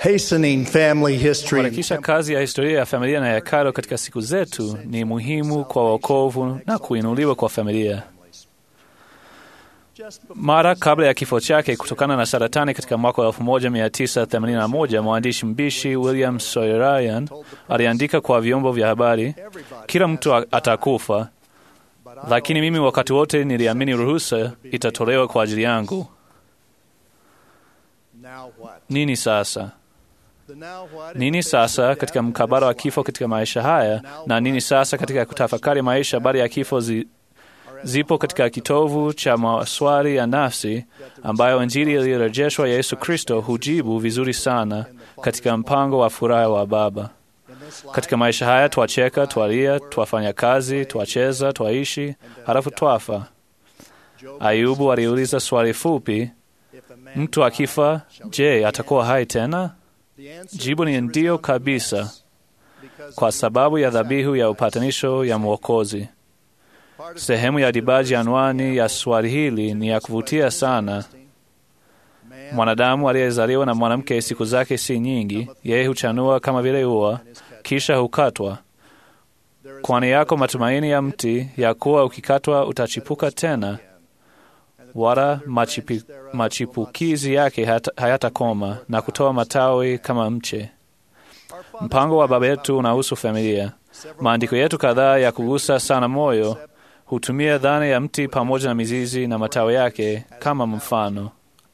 Hastening family history. Kuharakisha kazi ya historia ya familia na hekalo katika siku zetu ni muhimu kwa wokovu na kuinuliwa kwa familia. Mara kabla ya kifo chake kutokana na saratani katika mwaka wa 1981, mwandishi mbishi William Saroyan aliandika kwa vyombo vya habari, kila mtu atakufa, lakini mimi wakati wote niliamini ruhusa itatolewa kwa ajili yangu. Nini sasa? Nini sasa katika mkabala wa kifo katika maisha haya, na nini sasa katika kutafakari maisha baada ya kifo zi, zipo katika kitovu cha maswali ya nafsi ambayo Injili ilyorejeshwa ya Yesu Kristo hujibu vizuri sana katika mpango wa furaha wa Baba. Katika maisha haya twacheka, twalia, twafanya kazi, twacheza, twaishi, halafu twafa. Ayubu aliuliza swali fupi, mtu akifa, je, atakuwa hai tena? Jibu ni ndiyo kabisa, kwa sababu ya dhabihu ya upatanisho ya Mwokozi. Sehemu ya dibaji anwani ya swali hili ni ya kuvutia sana. Mwanadamu aliyezaliwa na mwanamke siku zake si nyingi, yeye huchanua kama vile ua, kisha hukatwa. Kwani yako matumaini ya mti ya kuwa ukikatwa utachipuka tena, wala machipi, machipukizi yake hayatakoma na kutoa matawi kama mche. Mpango wa Baba yetu unahusu familia. Maandiko yetu kadhaa ya kugusa sana moyo hutumia dhana ya mti pamoja na mizizi na matawi yake kama mfano.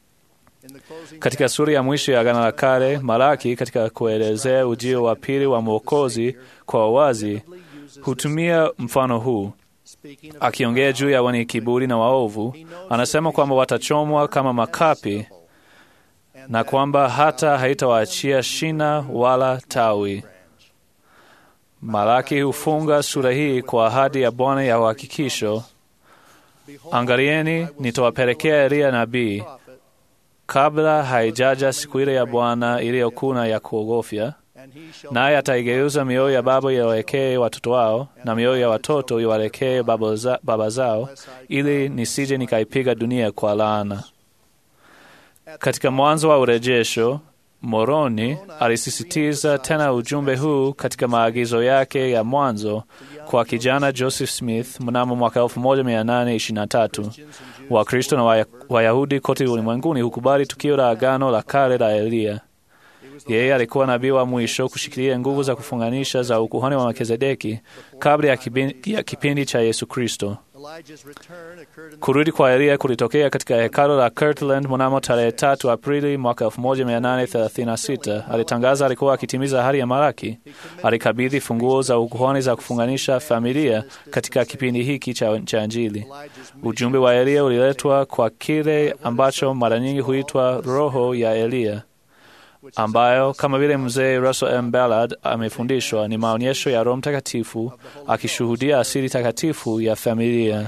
Katika sura ya mwisho ya Agano la Kale, Malaki katika kuelezea ujio wa pili wa Mwokozi kwa wazi hutumia mfano huu. Akiongea juu ya wenye kiburi na waovu, anasema kwamba watachomwa kama makapi na kwamba hata haitawaachia shina wala tawi. Malaki hufunga sura hii kwa ahadi ya Bwana ya uhakikisho, angalieni, nitawapelekea Eliya nabii kabla haijaja siku ile ya Bwana iliyokuna ya kuogofya, naye ataigeuza mioyo ya baba iwawekee watoto wao na mioyo ya watoto iwawekee baba zao, ili nisije nikaipiga dunia kwa laana. Katika mwanzo wa urejesho Moroni alisisitiza tena ujumbe huu katika maagizo yake ya mwanzo kwa kijana Joseph Smith mnamo mwaka 1823. Wakristo na Wayahudi kote ulimwenguni hukubali tukio la agano la kale la Eliya. Yeye alikuwa nabii wa mwisho kushikilia nguvu za kufunganisha za ukuhani wa Melkizedeki kabla ya kipindi, ya kipindi cha Yesu Kristo. Kurudi kwa Eliya kulitokea katika hekalo la Kirtland mnamo tarehe tatu Aprili mwaka 1836. Alitangaza alikuwa akitimiza ahadi ya Malaki. Alikabidhi funguo za ukuhani za kufunganisha familia katika kipindi hiki cha, cha Injili. Ujumbe wa Eliya uliletwa kwa kile ambacho mara nyingi huitwa roho ya Eliya ambayo kama vile mzee Russell M. Ballard amefundishwa ni maonyesho ya Roho Mtakatifu akishuhudia asili takatifu ya familia.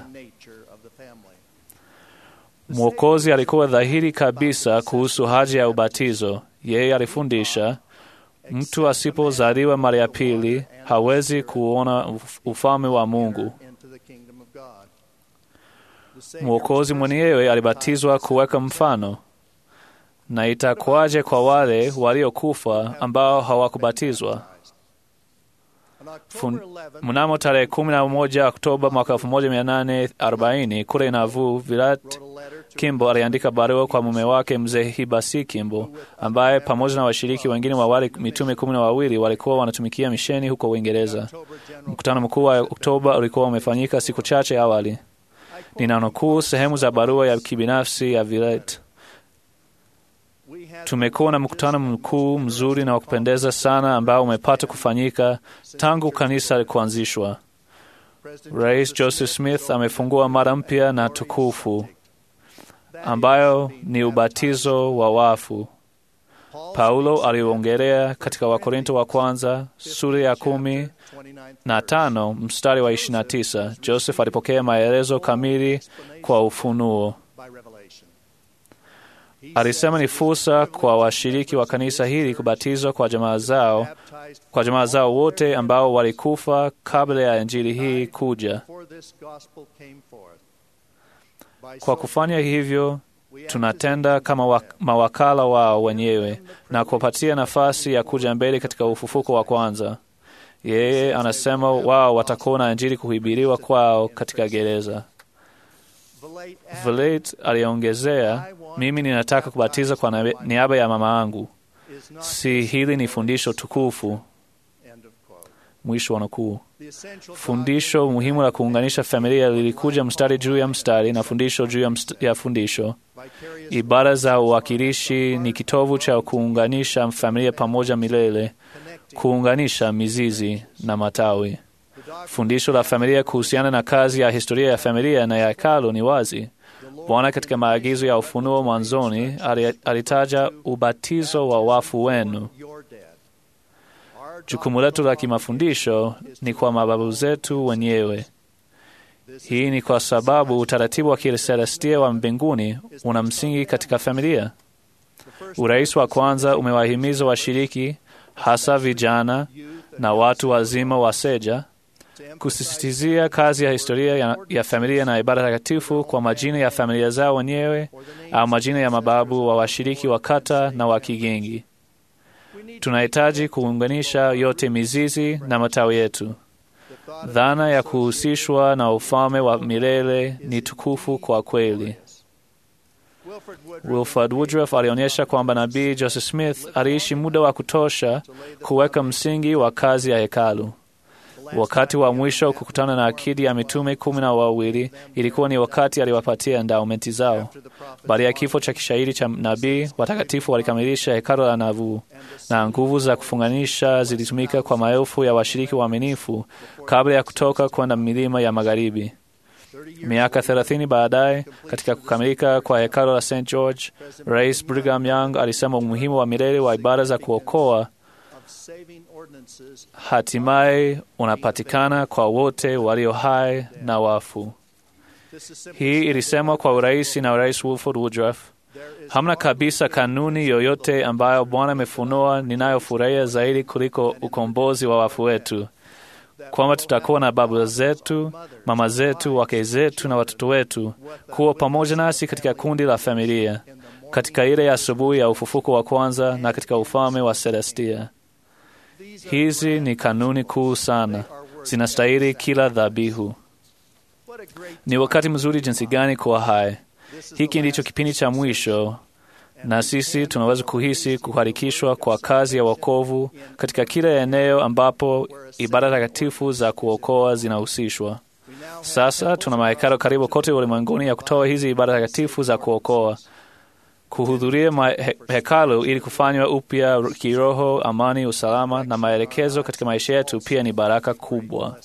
Mwokozi alikuwa dhahiri kabisa kuhusu haja ya ubatizo. Yeye alifundisha, mtu asipozaliwa mara ya pili hawezi kuona ufalme wa Mungu. Mwokozi mwenyewe alibatizwa kuweka mfano na itakuwaje kwa wale waliokufa ambao hawakubatizwa? Mnamo tarehe kumi na moja Oktoba mwaka elfu moja mia nane arobaini kule Nauvoo, Virat Kimbo aliandika barua kwa mume wake mzee Hibasi Kimbo, ambaye pamoja na washiriki wengine wa wale mitume kumi na wawili walikuwa wanatumikia misheni huko Uingereza. Mkutano mkuu wa Oktoba ulikuwa umefanyika siku chache awali. Ninanukuu sehemu za barua ya kibinafsi ya Virat. Tumekuwa na mkutano mkuu mzuri na wa kupendeza sana ambao umepata kufanyika tangu kanisa kuanzishwa. Rais Joseph Smith amefungua mara mpya na tukufu ambayo ni ubatizo wa wafu. Paulo aliuongelea katika Wakorinto wa kwanza sura ya kumi na tano mstari wa ishirini na tisa. Joseph alipokea maelezo kamili kwa ufunuo. Alisema ni fursa kwa washiriki wa kanisa hili kubatizwa kwa jamaa zao, kwa jamaa zao wote ambao walikufa kabla ya injili hii kuja. Kwa kufanya hivyo, tunatenda kama wa, mawakala wao wenyewe na kuwapatia nafasi ya kuja mbele katika ufufuko wa kwanza. Yeye anasema wao watakuwa na Injili kuhubiriwa kwao katika gereza. Vilate aliongezea, mimi ninataka kubatiza kwa na- niaba ya mama yangu. Si hili ni fundisho tukufu? Mwisho wa nukuu. Fundisho muhimu la kuunganisha familia lilikuja mstari juu ya mstari na fundisho juu ya, mst ya fundisho. Ibada za uwakilishi ni kitovu cha kuunganisha familia pamoja milele, kuunganisha mizizi na matawi. Fundisho la familia kuhusiana na kazi ya historia ya familia na ya hekalu ni wazi. Bwana katika maagizo ya ufunuo mwanzoni ali- alitaja ubatizo wa wafu wenu. Jukumu letu la kimafundisho ni kwa mababu zetu wenyewe. Hii ni kwa sababu utaratibu wa kiselestia wa mbinguni una msingi katika familia. Urais wa kwanza umewahimiza washiriki, hasa vijana na watu wazima wa seja, kusisitizia kazi ya historia ya, ya familia na ibada takatifu kwa majina ya familia zao wenyewe au majina ya mababu wa washiriki wa kata na wa kigingi. Tunahitaji kuunganisha yote mizizi na matawi yetu. Dhana ya kuhusishwa na ufalme wa milele ni tukufu kwa kweli. Wilford Woodruff alionyesha kwamba nabii Joseph Smith aliishi muda wa kutosha kuweka msingi wa kazi ya hekalu. Wakati wa mwisho kukutana na akidi ya mitume kumi na wawili ilikuwa ni wakati aliwapatia ndaumenti zao. Baada ya kifo cha kishairi cha nabii, watakatifu walikamilisha hekalu la Navu, na nguvu za kufunganisha zilitumika kwa maelfu ya washiriki waaminifu kabla ya kutoka kwenda milima ya magharibi. Miaka thelathini baadaye, katika kukamilika kwa hekalu la St George, Rais Brigham Young alisema umuhimu wa milele wa ibada za kuokoa hatimaye unapatikana kwa wote walio hai na wafu. Hii ilisemwa kwa urahisi na Rais Wilford Woodruff. Hamna kabisa kanuni yoyote ambayo Bwana amefunua ninayofurahia zaidi kuliko ukombozi wa wafu wetu, kwamba tutakuwa na baba zetu, mama zetu, wake zetu na watoto wetu kuwa pamoja nasi katika kundi la familia, katika ile ya asubuhi ya ufufuko wa kwanza na katika ufalme wa Celestia. Hizi ni kanuni kuu sana, zinastahili kila dhabihu. Ni wakati mzuri jinsi gani kuwa hai! Hiki ndicho kipindi cha mwisho, na sisi tunaweza kuhisi kuharikishwa kwa kazi ya wokovu katika kila eneo ambapo ibada takatifu za kuokoa zinahusishwa. Sasa tuna mahekalo karibu kote ulimwenguni ya kutoa hizi ibada takatifu za kuokoa kuhudhuria he hekalu ili kufanywa upya kiroho, amani, usalama na maelekezo katika maisha yetu pia ni baraka kubwa.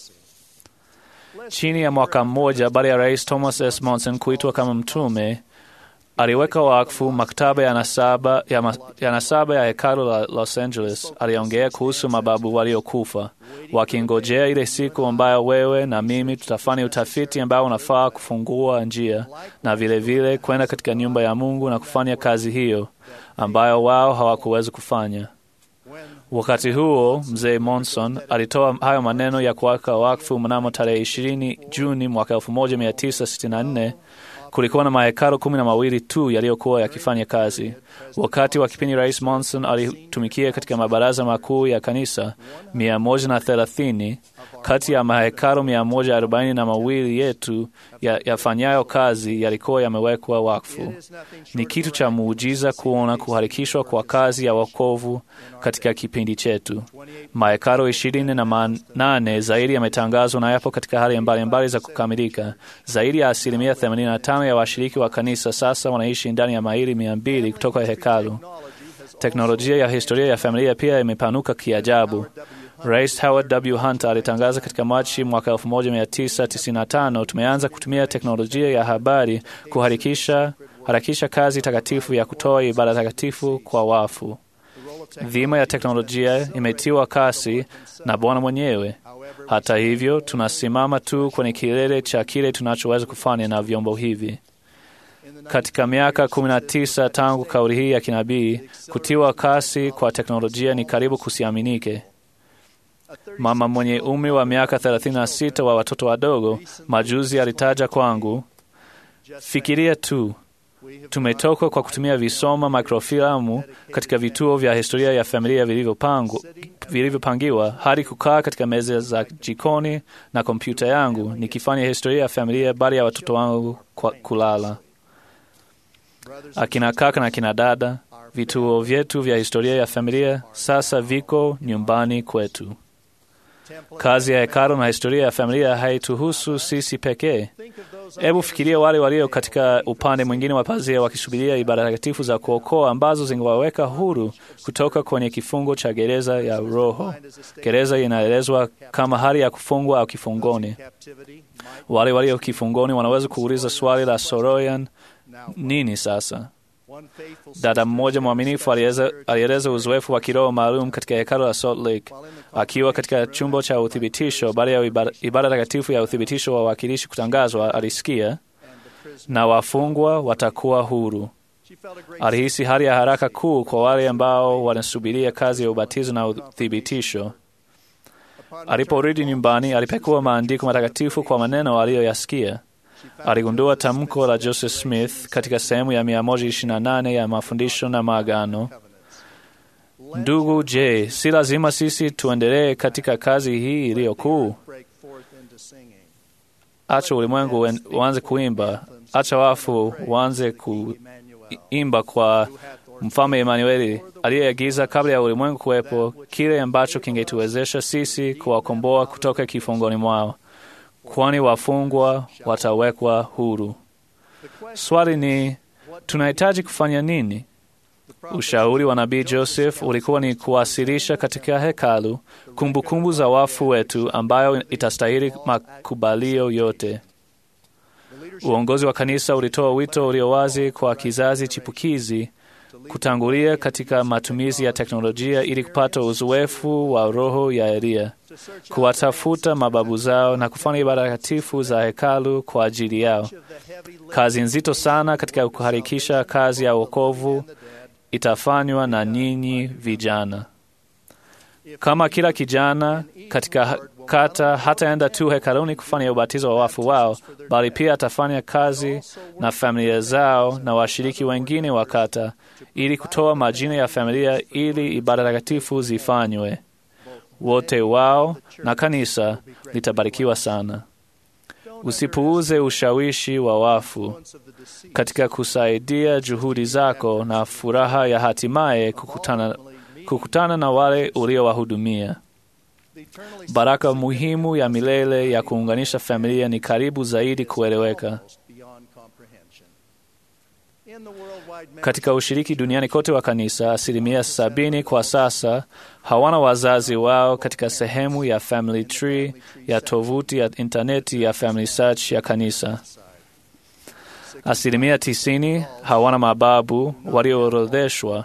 Chini ya mwaka mmoja baada ya Rais Thomas S. Monson kuitwa kama mtume, aliweka wakfu maktaba ya nasaba ya, ma, ya nasaba ya hekalu la Los Angeles. Aliongea kuhusu mababu waliokufa wakingojea ile siku ambayo wewe na mimi tutafanya utafiti ambao unafaa kufungua njia na vilevile kwenda katika nyumba ya Mungu na kufanya kazi hiyo ambayo wao hawakuweza kufanya. Wakati huo mzee Monson alitoa hayo maneno ya kuweka wakfu mnamo tarehe 20 Juni mwaka 1964. Kulikuwa na mahekalu kumi na mawili tu yaliyokuwa yakifanya kazi. Wakati wa kipindi Rais Monson alitumikia katika mabaraza makuu ya kanisa mia moja na thelathini kati ya mahekalu mia moja arobaini na mawili yetu yafanyayo ya kazi yalikuwa yamewekwa wakfu. Ni kitu cha muujiza kuona kuharikishwa kwa kazi ya wokovu katika kipindi chetu. Mahekalu ishirini na manane zaidi yametangazwa na yapo katika hali mbalimbali mbali za kukamilika. Zaidi ya asilimia 85 ya washiriki wa kanisa sasa wanaishi ndani ya maili mia mbili kutoka hekalu. Teknolojia ya historia ya familia pia imepanuka kiajabu. Rais Howard W. Hunter alitangaza katika Machi mwaka 1995, tumeanza kutumia teknolojia ya habari kuharakisha harakisha kazi takatifu ya kutoa ibada takatifu kwa wafu. Dhima ya teknolojia imetiwa kasi na Bwana mwenyewe. Hata hivyo, tunasimama tu kwenye kilele cha kile tunachoweza kufanya na vyombo hivi. Katika miaka 19 tangu kauli hii ya kinabii, kutiwa kasi kwa teknolojia ni karibu kusiaminike. Mama mwenye umri wa miaka 36 wa watoto wadogo majuzi alitaja kwangu, fikiria tu Tumetoka kwa kutumia visoma microfilamu katika vituo vya historia ya familia vilivyopangiwa hadi kukaa katika meza za jikoni na kompyuta yangu nikifanya historia ya familia baada ya watoto wangu kwa kulala. Akina kaka na akina dada, vituo vyetu vya historia ya familia sasa viko nyumbani kwetu. Kazi ya hekalu na historia ya familia haituhusu sisi pekee. Hebu fikiria wale walio katika upande mwingine wa pazia wakisubiria ibada takatifu za kuokoa ambazo zingewaweka huru kutoka kwenye kifungo cha gereza ya roho. Gereza inaelezwa kama hali ya kufungwa au kifungoni. Wale walio kifungoni wanaweza kuuliza swali la Soroyan, nini sasa? Dada mmoja mwaminifu alieleza uzoefu wa kiroho maalum katika hekalu la Salt Lake akiwa katika chumba cha uthibitisho. Baada ya ibada takatifu ya uthibitisho wa wawakilishi kutangazwa, alisikia na wafungwa watakuwa huru. Alihisi hali ya haraka kuu kwa wale ambao wanasubiria kazi ya ubatizo na uthibitisho. Aliporudi nyumbani, alipekua maandiko matakatifu kwa maneno aliyoyasikia. Aligundua tamko la Joseph Smith katika sehemu ya 128 ya mafundisho na maagano. Ndugu, je, si lazima sisi tuendelee katika kazi hii iliyo kuu? Acha ulimwengu uanze kuimba, acha wafu waanze kuimba kwa Mfalme Emanueli aliyeagiza kabla ya ulimwengu kuwepo kile ambacho kingetuwezesha sisi kuwakomboa kutoka kifungoni mwao kwani wafungwa watawekwa huru. Swali ni tunahitaji kufanya nini? Ushauri wa nabii Joseph ulikuwa ni kuwasilisha katika hekalu kumbukumbu kumbu za wafu wetu ambayo itastahili makubalio yote. Uongozi wa kanisa ulitoa wito ulio wazi kwa kizazi chipukizi kutangulia katika matumizi ya teknolojia ili kupata uzoefu wa roho ya Eliya, kuwatafuta mababu zao na kufanya ibada takatifu za hekalu kwa ajili yao. Kazi nzito sana katika kuharakisha kazi ya wokovu itafanywa na nyinyi vijana. Kama kila kijana katika kata hataenda tu hekaluni kufanya ubatizo wa wafu wao, bali pia atafanya kazi na familia zao na washiriki wengine wa kata ili kutoa majina ya familia ili ibada takatifu zifanywe. Wote wao na kanisa litabarikiwa sana. Usipuuze ushawishi wa wafu katika kusaidia juhudi zako na furaha ya hatimaye kukutana, kukutana na wale uliowahudumia. Baraka muhimu ya milele ya kuunganisha familia ni karibu zaidi kueleweka. Katika ushiriki duniani kote wa kanisa, asilimia sabini kwa sasa hawana wazazi wao katika sehemu ya Family Tree ya tovuti ya intaneti ya Family Search ya kanisa. Asilimia tisini hawana mababu walioorodheshwa.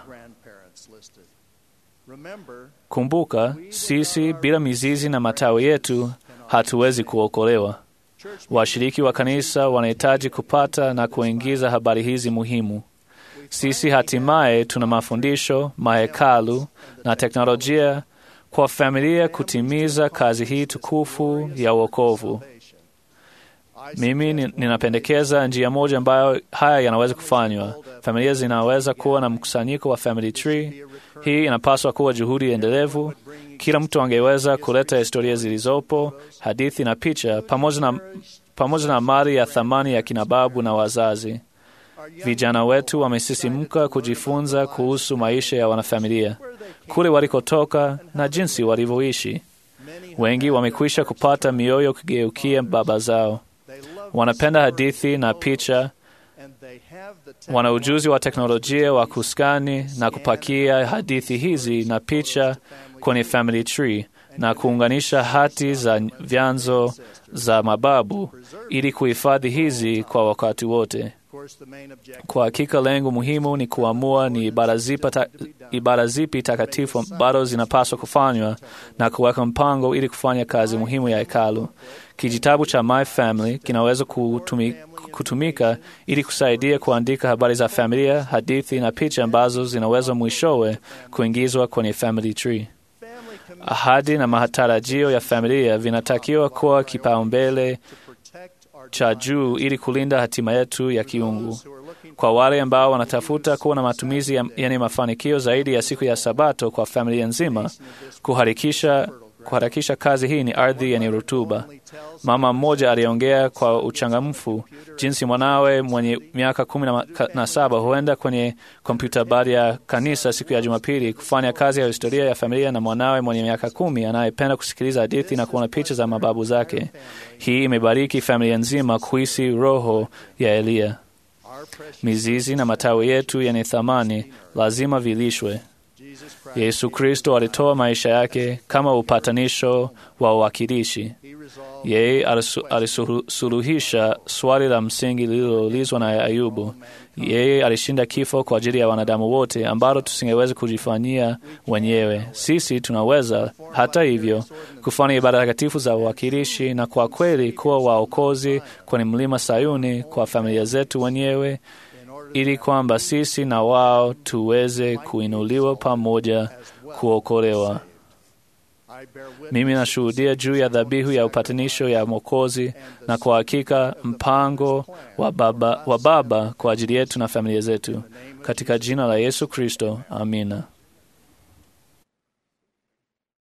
Kumbuka, sisi bila mizizi na matawi yetu hatuwezi kuokolewa. Washiriki wa kanisa wanahitaji kupata na kuingiza habari hizi muhimu. Sisi hatimaye tuna mafundisho, mahekalu na teknolojia kwa familia kutimiza kazi hii tukufu ya wokovu. Mimi ninapendekeza njia moja ambayo haya yanaweza kufanywa. Familia zinaweza kuwa na mkusanyiko wa family tree. Hii inapaswa kuwa juhudi endelevu. Kila mtu angeweza kuleta historia zilizopo, hadithi na picha, pamoja na, pamoja na mali ya thamani ya kinababu na wazazi. Vijana wetu wamesisimka kujifunza kuhusu maisha ya wanafamilia, kule walikotoka na jinsi walivyoishi. Wengi wamekwisha kupata mioyo kugeukia baba zao. Wanapenda hadithi na picha. Wana ujuzi wa teknolojia wa kuskani na kupakia hadithi hizi na picha kwenye family tree na kuunganisha hati za vyanzo za mababu ili kuhifadhi hizi kwa wakati wote. Kwa hakika lengo muhimu ni kuamua ni ibada zipi ta, ibada zipi takatifu bado zinapaswa kufanywa na kuweka mpango ili kufanya kazi muhimu ya hekalu. Kijitabu cha My Family kinaweza kutumi, kutumika ili kusaidia kuandika habari za familia, hadithi na picha ambazo zinaweza mwishowe kuingizwa kwenye family tree. Ahadi na matarajio ya familia vinatakiwa kuwa kipaumbele cha juu ili kulinda hatima yetu ya kiungu. Kwa wale ambao wanatafuta kuwa na matumizi yenye mafanikio zaidi ya siku ya Sabato kwa familia nzima, kuharakisha kuharakisha kazi hii ni ardhi yenye rutuba. Mama mmoja aliongea kwa uchangamfu jinsi mwanawe mwenye miaka kumi na saba huenda kwenye kompyuta bari ya kanisa siku ya Jumapili kufanya kazi ya historia ya familia na mwanawe mwenye miaka kumi anayependa kusikiliza hadithi na kuona picha za mababu zake. Hii imebariki familia nzima kuhisi roho ya Eliya. Mizizi na matawi yetu yenye thamani lazima vilishwe. Yesu Kristo alitoa maisha yake kama upatanisho wa uwakilishi. Yeye alisuluhisha swali la msingi lililoulizwa na Ayubu. Yeye alishinda kifo kwa ajili ya wanadamu wote, ambalo tusingeweza kujifanyia wenyewe. Sisi tunaweza hata hivyo kufanya ibada takatifu za uwakilishi na kwa kweli kuwa waokozi kwenye mlima Sayuni kwa familia zetu wenyewe ili kwamba sisi na wao tuweze kuinuliwa pamoja kuokolewa. Mimi nashuhudia juu ya dhabihu ya upatanisho ya Mwokozi, na kwa hakika mpango wa Baba, wa Baba kwa ajili yetu na familia zetu, katika jina la Yesu Kristo, amina.